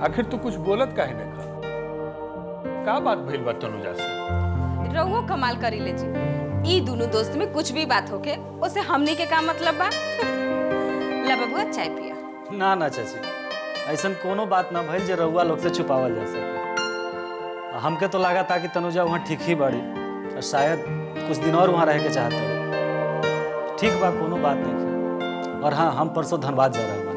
आखिर तू कुछ बोलत काहे नहीं खा का बात भइल बा तनुजा से रहुओ कमाल करी ले जी ई दोनों दोस्त में कुछ भी बात होके उसे हमनी के का मतलब बा ला बबुआ चाय पिया ना ना चाची ऐसन कोनो बात ना भइल जे रउआ लोग से छुपावल जा सके आ हमके तो लगा था कि तनुजा वहाँ ठीक ही बाड़ी और शायद कुछ दिन और वहाँ रह के चाहते ठीक बा कोनो बात नहीं है और हाँ हम परसों धनबाद जा रहे बानी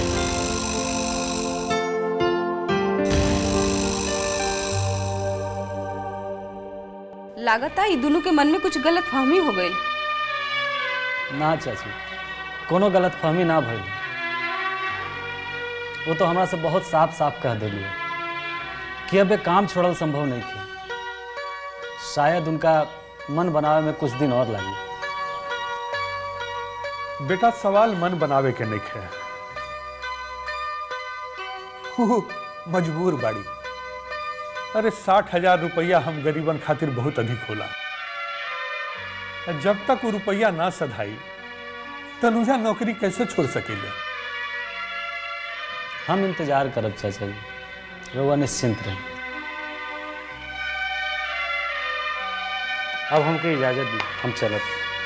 लागता ई दोनों के मन में कुछ गलत फहमी हो गई ना चाची कोनो गलत फहमी ना भइल वो तो हमरा से बहुत साफ साफ कह दिली कि अब ये काम छोड़ल संभव नहीं थी शायद उनका मन बनावे में कुछ दिन और लगी बेटा सवाल मन बनावे के नहीं है हु, मजबूर बाड़ी अरे साठ हजार रुपया हम गरीबन खातिर बहुत अधिक होला जब तक वो रुपया ना सधाई तनुजा नौकरी कैसे छोड़ सकेले हम इंतजार करब चाचा जी रउआ निश्चिंत रही अब हमके इजाजत दी हम चलत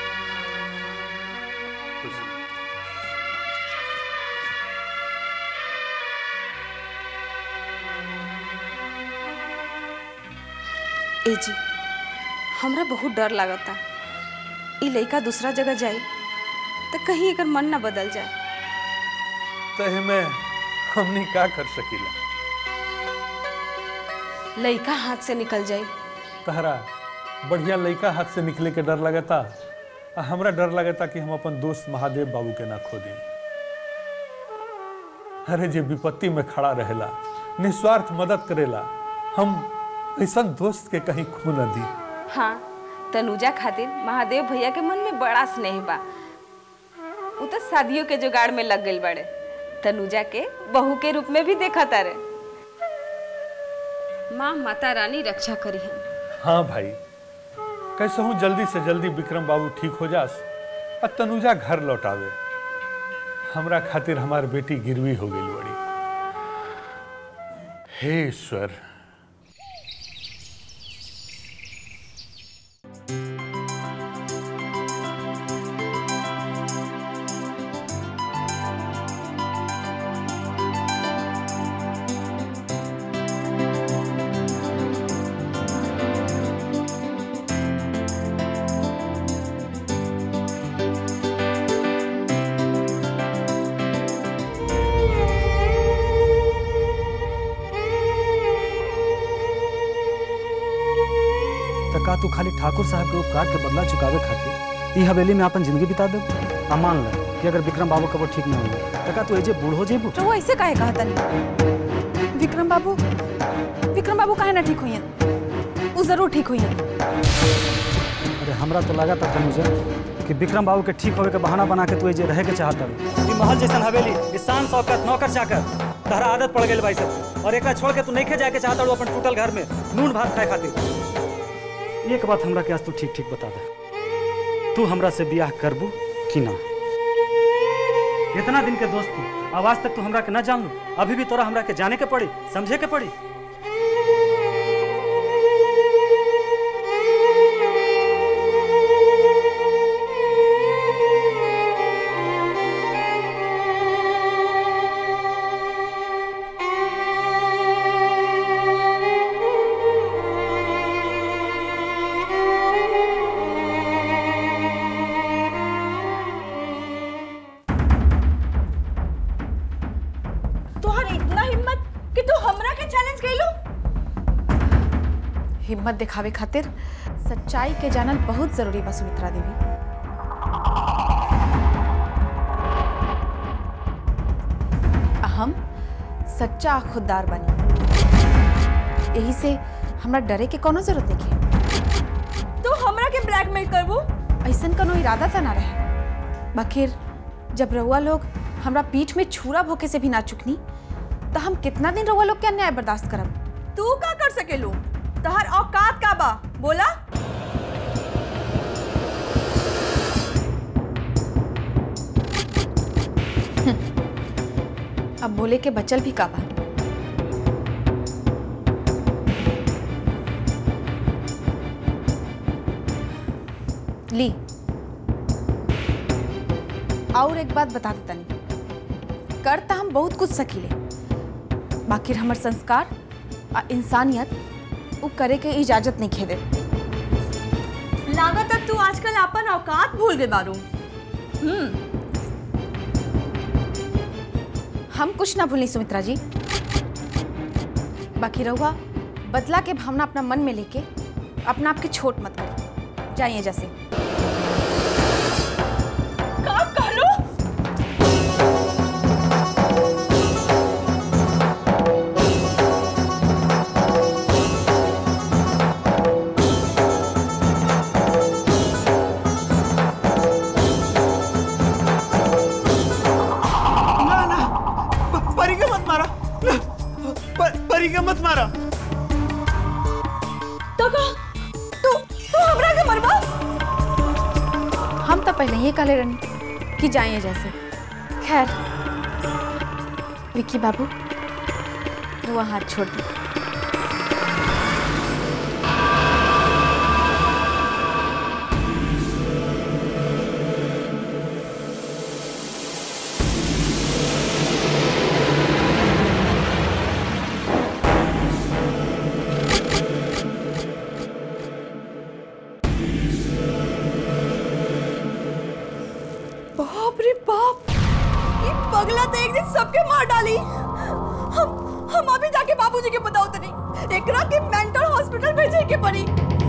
ए जी हमरा बहुत डर लागता ई लड़का दूसरा जगह जाई तो कहीं एकर मन ना बदल जाए तहे में हमनी का कर सकीला लड़का हाथ से निकल जाई तहरा बढ़िया लड़का हाथ से निकले के डर लगता आ हमरा डर लगता कि हम अपन दोस्त महादेव बाबू के ना खो दी अरे जे विपत्ति में खड़ा रहेला निस्वार्थ मदद करेला हम ऐसा दोस्त के कहीं खो न दी हाँ तनुजा खातिर महादेव भैया के मन में बड़ा स्नेह बा उ तो शादियों के जुगाड़ में लग गई बड़े तनुजा के बहू के रूप में भी देखा तारे माँ माता रानी रक्षा करी है हाँ भाई कैसे हूँ जल्दी से जल्दी विक्रम बाबू ठीक हो जास और तनुजा घर लौटावे हमरा खातिर हमार बेटी गिरवी हो गई बड़ी हे ईश्वर तो का तू खाली ठाकुर साहब के उपकार के बदला चुकावे खातिर ई हवेली में अपन जिंदगी बिता दे आ मान ले कि अगर विक्रम बाबू कबो ठीक न हुई तो का तू एजे बूढ़ हो जेबू तो वो ऐसे काहे कहा तनी विक्रम बाबू विक्रम बाबू काहे ना ठीक हुई वो जरूर ठीक हुई अरे हमरा तो लगा था तनुजा कि विक्रम बाबू के ठीक होवे के बहाना बना के तू एजे रहे के चाहत हवे ई महल जैसन हवेली ई शान शौकत नौकर चाकर तहरा आदत पड़ गेल भाई सब और एकरा छोड़ के तू नहीं खे जाए के चाहत हड़ू अपन टूटल घर में नून भात खाए खातिर एक बात हमरा के आज तू ठीक ठीक बता दे तू हमरा से बियाह करबू कि ना इतना दिन के दोस्त तू आवाज तक तू हमरा के ना जान लू अभी भी तोरा हमरा के जाने के पड़ी समझे के पड़ी तोहर इतना हिम्मत कि तू हमरा के चैलेंज कैलू हिम्मत दिखावे खातिर सच्चाई के जानल बहुत जरूरी बा सुमित्रा देवी आ हम सच्चा आ खुददार बनी यही से हमरा डरे के कोनो जरूरत नहीं है तू हमरा के ब्लैकमेल करबू ऐसन कोनो इरादा था ना रहे बखिर जब रउआ लोग हमरा पीठ में छुरा भोके से भी ना चुकनी तो हम कितना दिन रउआ लोग के अन्याय बर्दाश्त करब तू का कर सकेलू तहर औकात का बा बोला अब बोले के बचल भी का बा ली और एक बात बता देता नहीं कर तो हम बहुत कुछ सकीले बाकी हमर संस्कार आ इंसानियत वो करे के इजाजत नहीं खेदे लागत तू आजकल अपन औकात भूल गए बारू हम कुछ ना भूली सुमित्रा जी बाकी रहुआ बदला के भावना अपना मन में लेके अपना आपके छोट मत करिए जाइए जैसे का कहलो ना ना प- परी के मत मारा प- परी के मत मारा तो का तू तू हमरा के मरबा हम तो पहले ही काले रनी कि जाइए जैसे खैर विक्की बाबू रुआ हाथ छोड़ दी बाप रे बाप ये पगला तो एक दिन सबके मार डाली हम हम अभी जाके बाबूजी के बताओ तनी एकरा के मेंटल हॉस्पिटल भेजे के पड़ी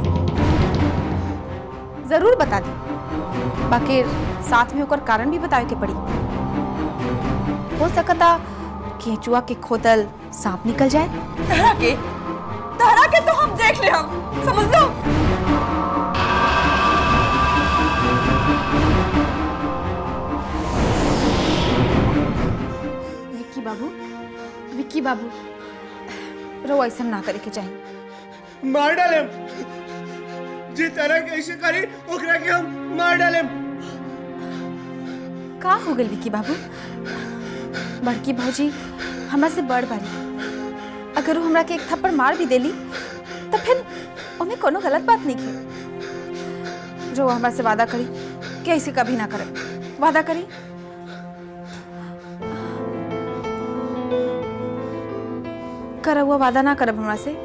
जरूर बता दी बाकी साथ में होकर कारण भी बतावे के पड़ी हो सकता केचुआ के खोदल सांप निकल जाए तहरा के तहरा के तो हम देख ले हम समझ लो विक्की बाबू विक्की बाबू रो ऐसा ना करे के चाहिए मार डाले जी तरह कैसे करी ओकरा के हम मार डाले का हो गई विक्की बाबू बड़की भौजी हमरा से बड़ बारी अगर वो हमरा के एक थप्पड़ मार भी देली तो फिर ओमे कोनो गलत बात नहीं है जो हमरा से वादा करी कि ऐसे कभी ना करे वादा करी कर हुआ वादा ना करब हमरा से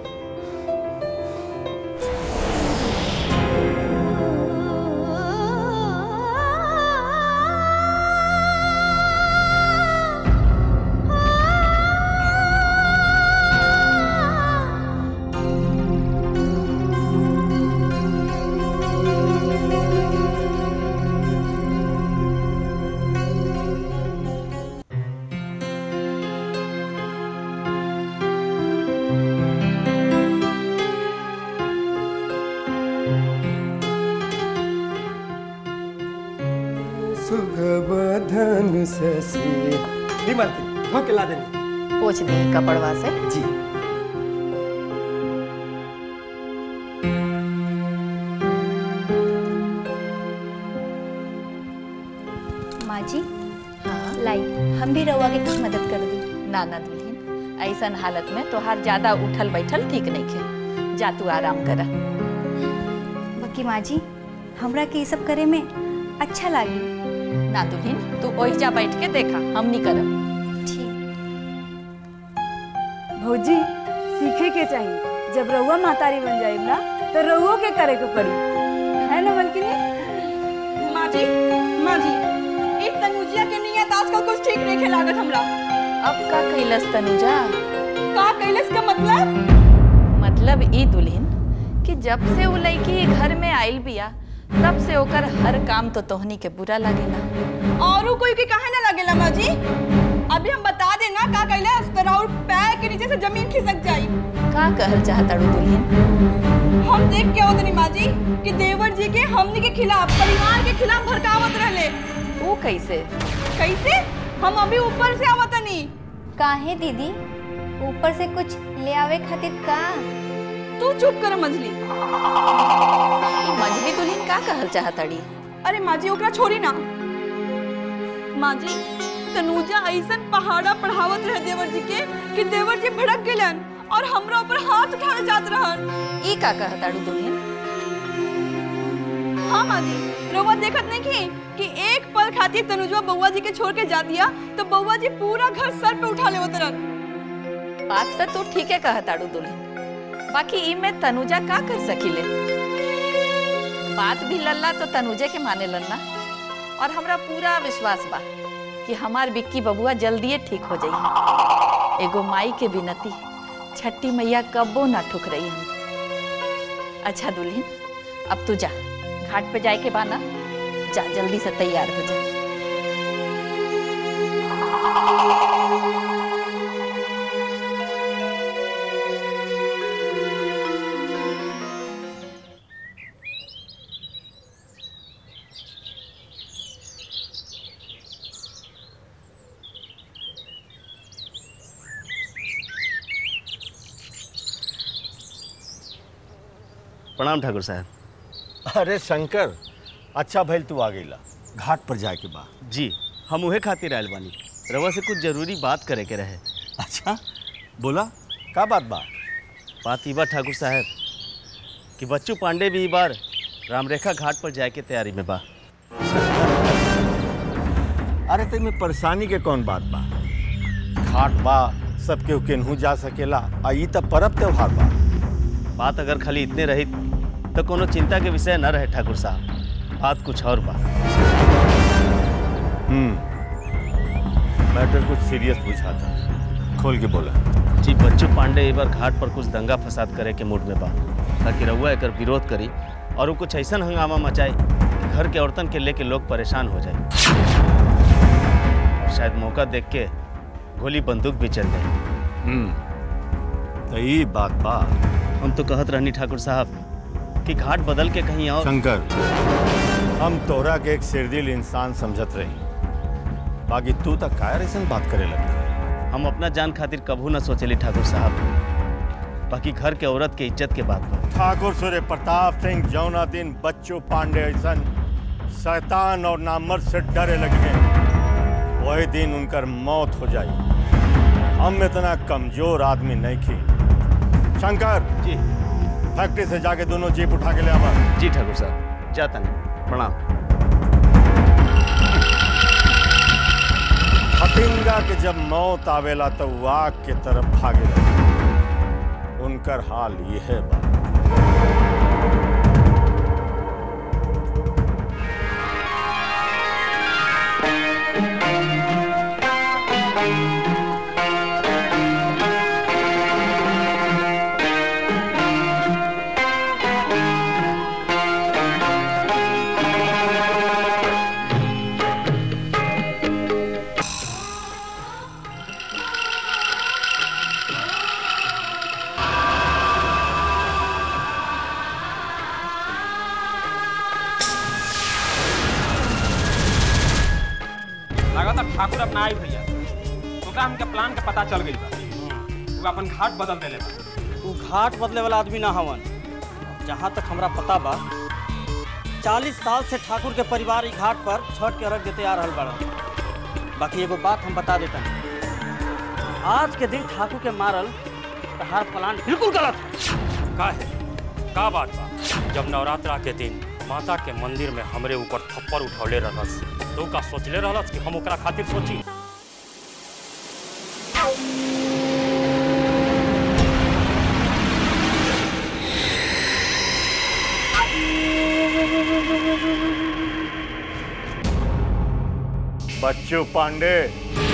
सुगबधन ससी विमल धो के ला देनी पोछ दी कपड़वा से जी माँ जी लाई हम भी रउआ के कुछ मदद कर दी ना ना दुल्हन ऐसन हालत में तोहार ज्यादा उठल बैठल ठीक नहीं खे जा तू आराम करा बाकी माँ जी हमरा के ये सब करे में अच्छा लागी ना दुल्हन तू ओहिजा बैठ के देखा हम नहीं करब ठीक भौजी सीखे के चाहिए जब रहुआ महतारी बन जाए ना तो रहुओ के करे के पड़ी है ना मलकिनी माँ जी माँ जी एक तनुजिया के नियत आजकल कुछ ठीक नहीं खे लागत हमरा अब का कैलस तनुजा का कैलस का मतलब मतलब ई दुल्हन कि जब से वो लड़की घर में आइल बिया तब से ओकर हर काम तो तोहनी के बुरा लगेला औरों कोई के काहे ना लगेला माँ जी अभी हम बता देना का कैलस तो और पैर के नीचे से जमीन खिसक जाई का कहल चाहता दुल्हन हम देख के होतनी माँ जी कि देवर जी के हमनी के खिलाफ परिवार के खिलाफ भड़कावत रहले वो कैसे कैसे हम अभी ऊपर से आवतनी काहे दीदी ऊपर से कुछ ले आवे खातिर का तू चुप कर मंजली ई मंझली दुल्हन का कहल चाहताड़ी अरे माँ जी ओकरा छोड़ी ना माँ जी तनुजा ऐसन पहाड़ा पढ़ावत रहे देवर जी के कि देवर जी भड़क गेलन और हमरा ऊपर हाथ उठावे जात रहन ई का कहताड़ू दुल्हन हाँ माँ जी रउआ देखत नहीं की कि एक पल खातिर तनुजवा बउआ जी के छोड़ के जा दिया तो बउआ जी पूरा घर सर पे उठा ले उतरन बात तो तू ठीक है कहा ताड़ू दुल्हन बाकी ई में तनुजा का कर सकीले बात भी लल्ला तो तनुजे के माने लल्ला और हमरा पूरा विश्वास बा कि हमार बिक्की बबुआ जल्दिए ठीक हो जाई एगो माई के विनती छठी मैया कब्बो ना ठुक रही हम अच्छा दुल्हन अब तू जा घाट पे जाए के बाना जा जल्दी से तैयार हो जा प्रणाम ठाकुर साहब अरे शंकर अच्छा भइल तू आ गईला घाट पर जाए के बा जी हम उहे खातिर आयल बानी रवा से कुछ जरूरी बात करे के रहे अच्छा बोला का बात बा बात ई बा ठाकुर साहब कि बच्चू पांडे भी ई बार रामरेखा घाट पर जाए के तैयारी में बा अरे तेमे परेशानी के कौन बात बा घाट बा सबके केनहू जा सकेला आ ई त परब त्योहार बा बात अगर खाली इतने रही तो कोनो चिंता के विषय न रहे ठाकुर साहब बात कुछ और बा हम्म मैटर कुछ सीरियस बुझाता खोल के बोला जी बच्चू पांडे एक बार घाट पर कुछ दंगा फसाद करे के मूड में बा ताकि रउआ एकर विरोध करी और वो कुछ ऐसा हंगामा मचाए कि घर के औरतन के लेके लोग परेशान हो जाए और शायद मौका देख के गोली बंदूक भी चल जाए हम्म तो ई बात बा हम तो कहत रहनी ठाकुर साहब कि घाट बदल के कहीं और शंकर हम तोरा के एक सिरदिल इंसान समझत रही बाकी तू तक कायर ऐसा बात करे लगता हम अपना जान खातिर कभू न सोचली ठाकुर साहब बाकी घर के औरत के इज्जत के बात बा ठाकुर सूर्य प्रताप सिंह जौना दिन बच्चू पांडे ऐसा शैतान और नामर्द से डरे लगे वही दिन उनकर मौत हो जाई हम इतना कमजोर आदमी नहीं थी शंकर जी फैक्ट्री से जाके दोनों जीप उठा के ले आवा जी ठाकुर साहब जाता नहीं प्रणाम फतिंगा के जब मौत आवेला तो वो आग के तरफ भागे लगे उनकर हाल यह बा लगातार ठाकुर अपना आई भैया ओकरा हमके प्लान के पता चल गई बा वो अपन घाट बदल देले बा तू घाट बदले वाला आदमी ना हवन जहाँ तक हमरा पता बा चालीस साल से ठाकुर के परिवार ई घाट पर छठ के अर्घ देते आ रहल बड़ा बाकी एगो बात हम बता देता आज के दिन ठाकुर के मारल तहार प्लान बिल्कुल गलत है का है का बात बा जब नवरात्रा के दिन माता के मंदिर में हमरे ऊपर थप्पड़ उठौले रहलस तो उ का सोचले रहलस कि हम ओकरा खातिर सोची बच्चू पांडे